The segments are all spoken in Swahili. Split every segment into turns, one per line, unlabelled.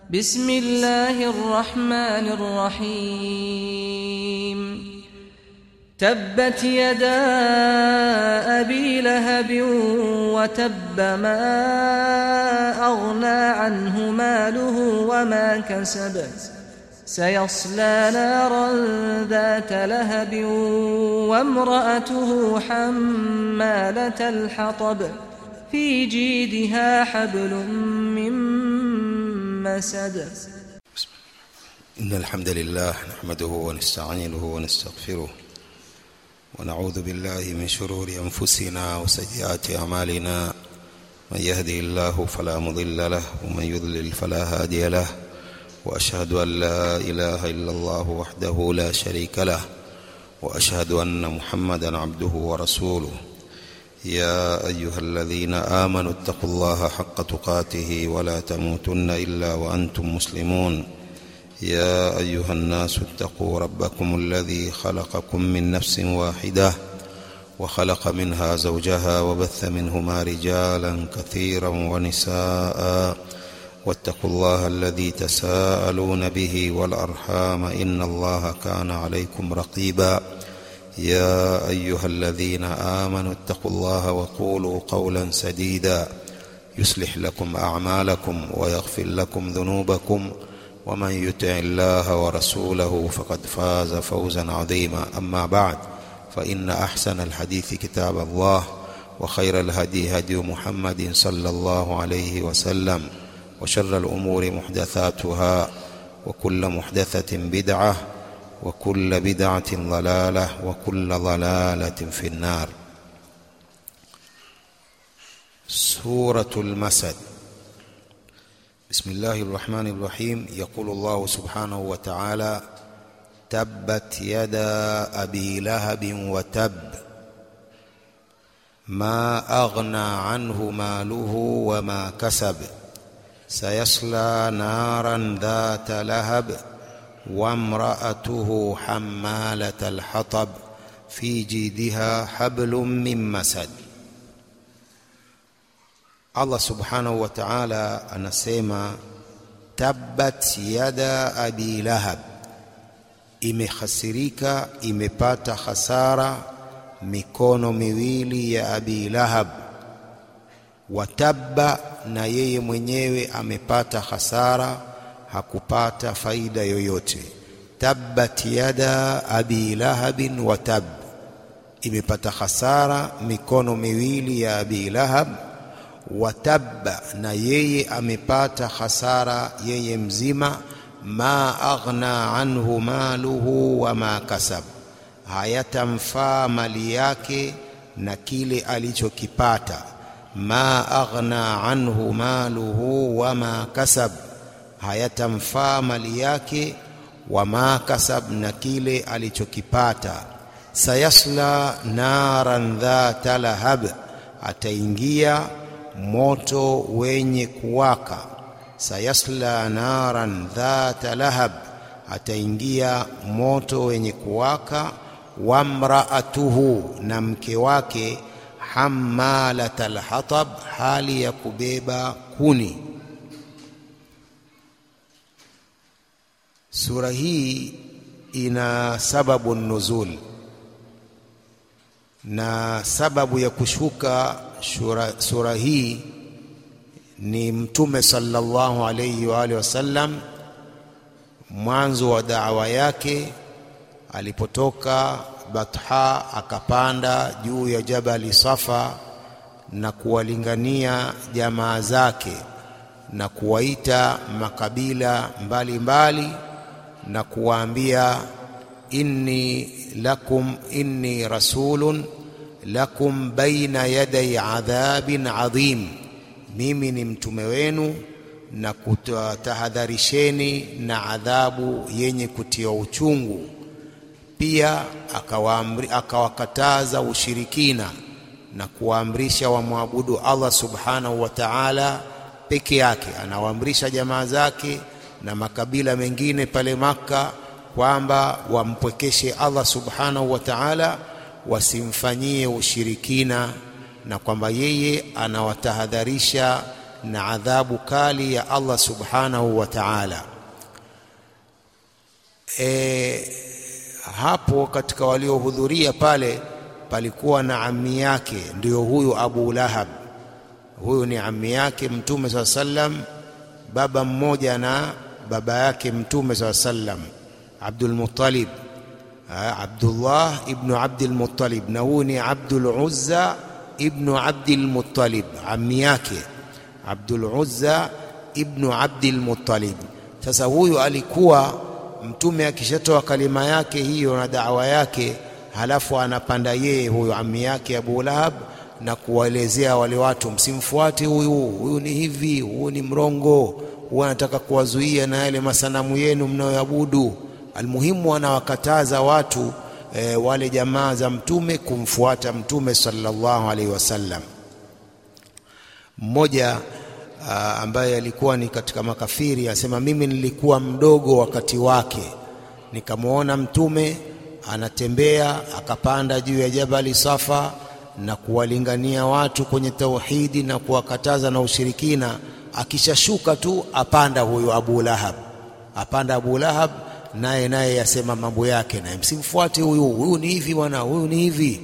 بسم الله الرحمن الرحيم تبت يدا أبي لهب وتب ما أغنى عنه ماله وما كسب سيصلى نارا ذات لهب وامرأته حمالة الحطب في جيدها حبل من مسد
إن الحمد لله نحمده ونستعينه ونستغفره ونعوذ بالله من شرور أنفسنا وسيئات أعمالنا من يهدي الله فلا مضل له ومن يضلل فلا هادي له وأشهد أن لا إله إلا الله وحده لا شريك له وأشهد أن محمدا عبده ورسوله يا أيها الذين آمنوا اتقوا الله حق تقاته ولا تموتن إلا وأنتم مسلمون يا أيها الناس اتقوا ربكم الذي خلقكم من نفس واحدة وخلق منها زوجها وبث منهما رجالا كثيرا ونساء واتقوا الله الذي تساءلون به والأرحام إن الله كان عليكم رقيبا يا أيها الذين آمنوا اتقوا الله وقولوا قولا سديدا يصلح لكم أعمالكم ويغفر لكم ذنوبكم ومن يطع الله ورسوله فقد فاز فوزا عظيما أما بعد فإن أحسن الحديث كتاب الله وخير الهدي هدي محمد صلى الله عليه وسلم وشر الأمور محدثاتها وكل محدثة بدعة وكل بدعة ضلالة وكل ضلالة في النار سورة المسد بسم الله الرحمن الرحيم يقول الله سبحانه وتعالى تبت يدا أبي لهب وتب ما أغنى عنه ماله وما كسب سيصلى نارا ذات لهب وامرأته حمالة الحطب في جيدها حبل من مسد Allah subhanahu wa ta'ala anasema tabbat yada abi lahab, imehasirika imepata hasara mikono miwili ya abi lahab. Watabba, na yeye mwenyewe amepata hasara, hakupata faida yoyote. Tabbat yada abi lahabin wa tab, imepata hasara mikono miwili ya abi lahab watabba na yeye amepata hasara yeye mzima ma aghna anhu maluhu wa ma kasab hayatamfaa mali yake na kile alichokipata ma aghna anhu maluhu wa ma kasab hayatamfaa mali yake wa ma kasab na kile alichokipata sayasla naran dhata lahab ataingia moto wenye kuwaka sayasla naran dhata lahab ataingia moto wenye kuwaka wamraatuhu na mke wake hammalat alhatab hali ya kubeba kuni sura hii ina sababu nuzul na sababu ya kushuka sura, sura hii ni mtume sallallahu alayhi wa alihi wasallam mwanzo wa da'wa yake alipotoka Batha akapanda juu ya jabali Safa na kuwalingania jamaa zake na kuwaita makabila mbalimbali mbali, na kuwaambia inni lakum inni rasulun lakum baina yaday adhabin adhim, mimi ni mtume wenu na kutahadharisheni na adhabu yenye kutia uchungu. Pia akawakataza ushirikina na kuwaamrisha wamwabudu Allah subhanahu wa ta'ala peke yake. Anawaamrisha jamaa zake na makabila mengine pale Makka kwamba wampwekeshe Allah subhanahu wa ta'ala wasimfanyie ushirikina na kwamba yeye anawatahadharisha na adhabu kali ya Allah subhanahu wa ta'ala. E, hapo katika waliohudhuria pale palikuwa na ammi yake, ndio huyu Abu Lahab. Huyu ni ammi yake Mtume saa sallam, baba mmoja na baba yake Mtume saa sallam, Abdul Muttalib, Abdullah ibnu Abdul Muttalib, na huyu ni Abdul Uzza ibnu Abdul Muttalib, ammi yake Abdul Uzza ibnu Abdul Muttalib. Sasa huyu alikuwa Mtume akishatoa kalima yake hiyo na dawa yake, halafu anapanda yeye huyu ammi yake Abu Lahab na kuwaelezea wale watu, msimfuate huyu, huyu ni hivi, huyu ni mrongo, huyu anataka kuwazuia na yale masanamu yenu mnayoabudu. Almuhimu, anawakataza watu e, wale jamaa za Mtume kumfuata Mtume sallallahu alaihi wasallam. Mmoja ambaye alikuwa ni katika makafiri asema, mimi nilikuwa mdogo wakati wake, nikamwona Mtume anatembea akapanda juu ya Jabali Safa na kuwalingania watu kwenye tauhidi na kuwakataza na ushirikina. Akishashuka tu apanda huyo Abu Lahab, apanda Abu Lahab, naye naye yasema mambo yake, naye msimfuate huyu, huyu ni hivi bwana, huyu ni hivi.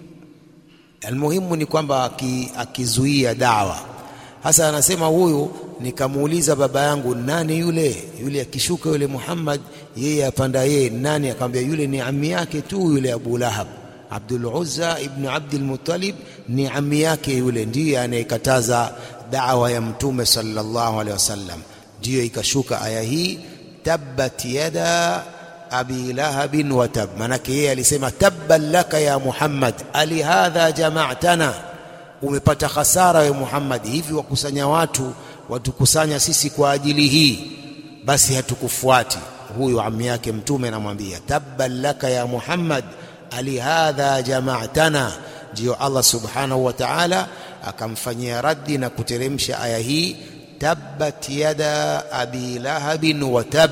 Almuhimu ni kwamba akizuia dawa. Hasa anasema huyu, nikamuuliza baba yangu, nani yule yule? Akishuka yule Muhammad, yeye apanda yeye, nani? Akamwambia yule ni ammi yake tu yule Abu Lahab Abdul Uzza ibn Abdul Muttalib ni ammi yake yule, ndiye anayekataza da'wa ya Mtume sallallahu alaihi wasallam. Ndiyo ikashuka aya hii, tabbat yada abi lahabin wa tab. Maanake yeye alisema tabban laka ya Muhammad, ali hadha jama'tana, umepata hasara we Muhammad, hivi wakusanya watu watukusanya sisi kwa ajili hii, basi hatukufuati. Huyu ammi yake Mtume anamwambia tabban laka ya Muhammad alihadha jama'tana. Ndiyo Allah subhanahu wa ta'ala akamfanyia raddi na kuteremsha aya hii, tabbat yada abi lahabin wa tab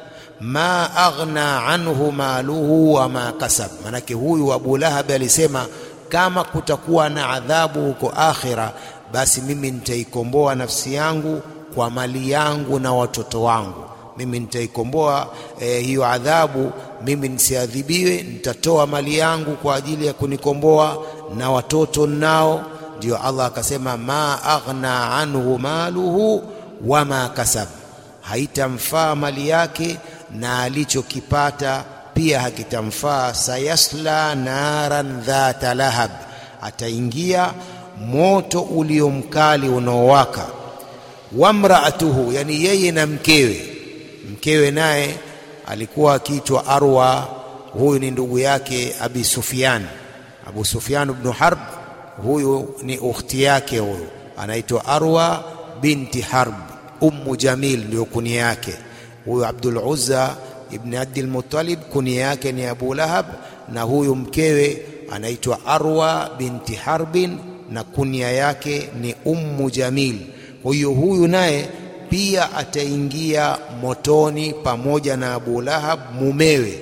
ma aghna anhu maluhu wa ma kasab. Manake huyu Abu Lahab alisema kama kutakuwa na adhabu huko akhira, basi mimi nitaikomboa nafsi yangu kwa mali yangu na watoto wangu mimi nitaikomboa eh, hiyo adhabu, mimi nisiadhibiwe, nitatoa mali yangu kwa ajili ya kunikomboa na watoto nao. Ndio Allah akasema, ma aghna anhu maluhu wama kasab, haitamfaa mali yake na alichokipata pia hakitamfaa. Sayasla naran dhata lahab, ataingia moto uliomkali unaowaka. Wamraatuhu, yani yeye na mkewe mkewe naye alikuwa akiitwa Arwa. Huyu ni ndugu yake Abi Sufyan, Abu Sufyan ibn Harb. Huyu ni ukhti yake, huyu anaitwa Arwa binti Harb. Ummu Jamil ndio kunia yake. Huyu Abdul Uzza ibn Abdul Muttalib kunia yake ni Abu Lahab, na huyu mkewe anaitwa Arwa binti Harbin na kunia yake ni Ummu Jamil. Huyu huyu naye pia ataingia motoni pamoja na Abu Lahab mumewe.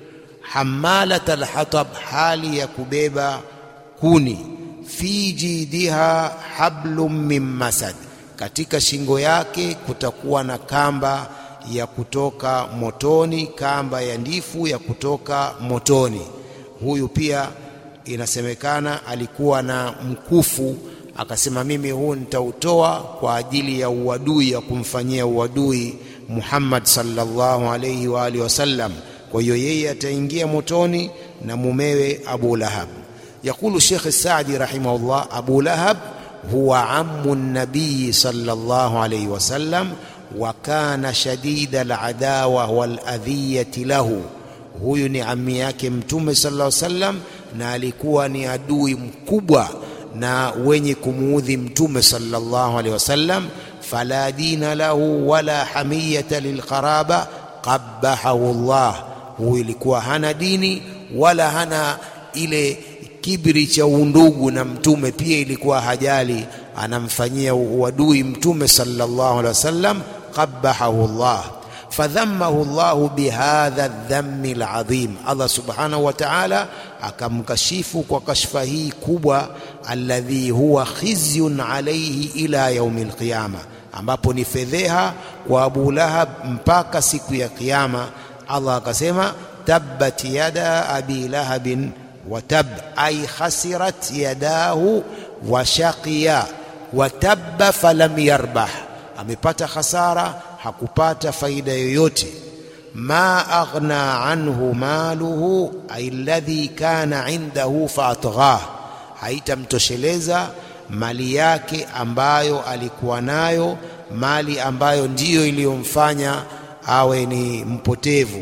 Hamalat alhatab, hali ya kubeba kuni. Fi jidiha hablum min masad, katika shingo yake kutakuwa na kamba ya kutoka motoni, kamba ya ndifu ya kutoka motoni. Huyu pia inasemekana alikuwa na mkufu akasema mimi huu nitautoa kwa ajili ya uadui ya kumfanyia uadui Muhammad sallallahu alayhi wa alihi wasallam. Kwa hiyo yeye ataingia motoni na mumewe Abu Lahab. Yakulu Sheikh Saadi rahimahullah, Abu Lahab huwa ammu nabii sallallahu alayhi wasallam wa kana shadida aladawa waladhiyati lahu, huyu ni ammi yake Mtume sallallahu alayhi wasallam na alikuwa ni adui mkubwa na wenye kumuudhi Mtume sallallahu alaihi wasallam. Fala dina lahu wala hamiyata lilqaraba qabbahahu Allah, huyu ilikuwa hana dini wala hana ile kibri cha undugu na Mtume, pia ilikuwa hajali, anamfanyia uadui Mtume sallallahu alaihi wasallam. Qabbahahu Allah fadhammahu Allahu bihadha dhammi alazim, Allah subhanahu wa ta'ala akamkashifu kwa kashfa hii kubwa, alladhi huwa khizyun alayhi ila yaumi alqiyama, ambapo ni fedheha kwa Abu Lahab mpaka siku ya Kiyama. Allah akasema tabbat yada abi lahabin wa tab, ay khasirat yadahu wa shaqiya wa tabba falam yarbah, amepata khasara hakupata faida yoyote. ma aghna anhu maluhu alladhi kana indahu faatghah, haitamtosheleza mali yake ambayo alikuwa nayo, mali ambayo ndiyo iliyomfanya awe ni mpotevu.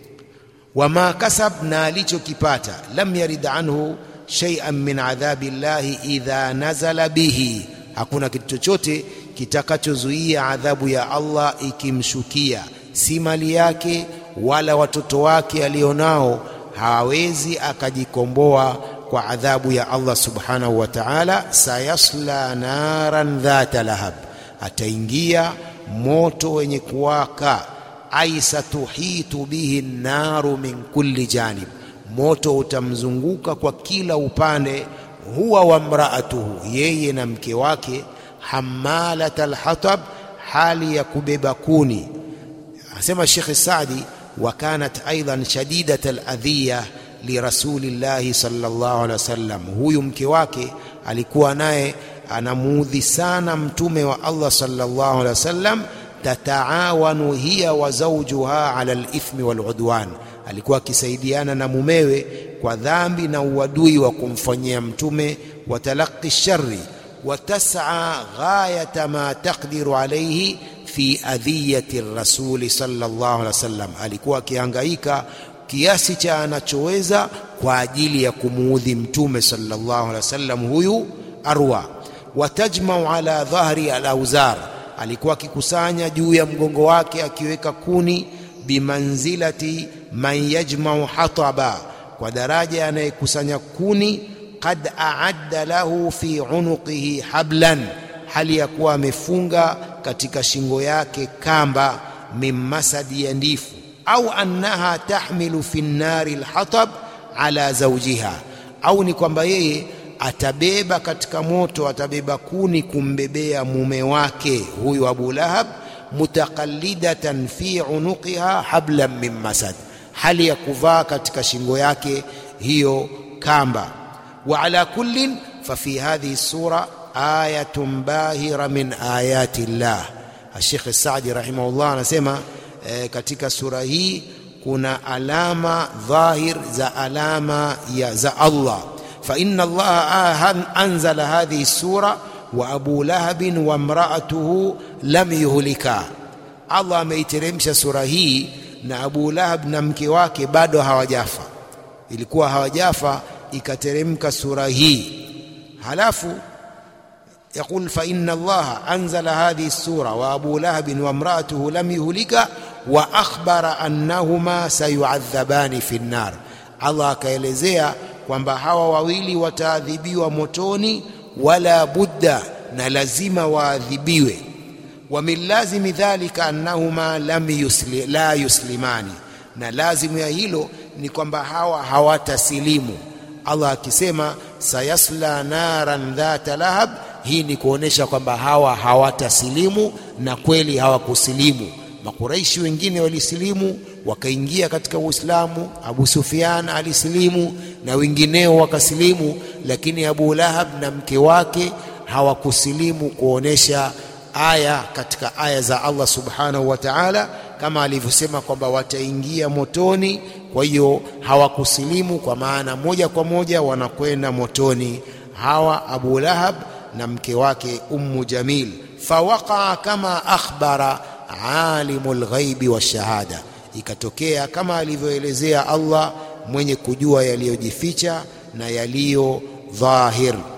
wama kasab, na alichokipata. lam yarid anhu shay'an min adhabi llahi idha nazala bihi, hakuna kitu chochote kitakachozuia adhabu ya Allah ikimshukia, si mali yake wala watoto wake alionao, hawezi akajikomboa kwa adhabu ya Allah subhanahu wa ta'ala. sayasla naran dhata lahab, ataingia moto wenye kuwaka. ai satuhitu bihi naru min kulli janib, moto utamzunguka kwa kila upande. huwa wa mraatuhu, yeye na mke wake hamalat alhatab, hali ya kubeba kuni. Anasema Sheikh Saadi, wa kanat aidan shadidat aladhiya lirasulillahi sallallahu alaihi wasallam, huyu mke wake alikuwa naye anamuudhi sana mtume wa Allah sallallahu alaihi wasallam. Tataawanu hiya wa zawjuha ala alithmi waludwan, alikuwa akisaidiana na mumewe kwa dhambi na uadui wa kumfanyia mtume wa talaqi shari watas'a ghayata ma taqdiru alayhi fi adhiyati rasuli sallallahu alaihi wasallam, alikuwa akihangaika kiasi cha anachoweza kwa ajili ya kumuudhi mtume sallallahu alaihi wasallam huyu Arwa. Watajmau ala dhahri alauzar, alikuwa akikusanya juu ya mgongo wake akiweka kuni. Bimanzilati man yajmau hataba, kwa daraja anayekusanya kuni qad aadda lahu fi unuqihi hablan, hali ya kuwa amefunga katika shingo yake kamba, min masadi ya ndifu, au annaha tahmilu fi nnari lhatab ala zawjiha, au ni kwamba yeye atabeba katika moto, atabeba kuni kumbebea mume wake huyu Abu Lahab, mutaqallidatan fi unuqiha hablan min masad, hali ya kuvaa katika shingo yake hiyo kamba wa ala kullin fa fi hadhihi sura ayatun bahira min ayati llah. Sheikh Saadi rahimahullah anasema e, katika sura hii kuna alama dhahir za alama ya za Allah. Fa inna Allah anzala hadhihi sura wa Abu Lahabin wa imraatuhu lam yuhlika, Allah ameiteremsha sura hii na Abu Lahab na mke wake bado hawajafa, ilikuwa hawajafa ikateremka sura hii. Halafu yaqul fa inna Allaha anzala hadhihi sura wa Abu Lahabin wa imraatuhu lam yuhlika wa akhbara annahuma sayuadhabani fi nnar. Allah akaelezea kwamba hawa wawili wataadhibiwa motoni, wala budda, na lazima waadhibiwe. Wa min lazimi dhalika annahuma lam yusli, la yuslimani, na lazimu ya hilo ni kwamba hawa hawatasilimu. Allah akisema sayasla naran dhata lahab, hii ni kuonesha kwamba hawa hawatasilimu, na kweli hawakusilimu. Makuraishi wengine walisilimu wakaingia katika Uislamu. Abu Sufyan alisilimu na wengineo wakasilimu, lakini Abu Lahab na mke wake hawakusilimu, kuonesha aya katika aya za Allah subhanahu wa ta'ala, kama alivyosema kwamba wataingia motoni. Kwa hiyo hawakusilimu, kwa maana moja kwa moja wanakwenda motoni hawa Abu Lahab na mke wake Ummu Jamil. Fawaqaa kama akhbara alimul ghaibi wa shahada, ikatokea kama alivyoelezea Allah mwenye kujua yaliyojificha na yaliyo dhahir.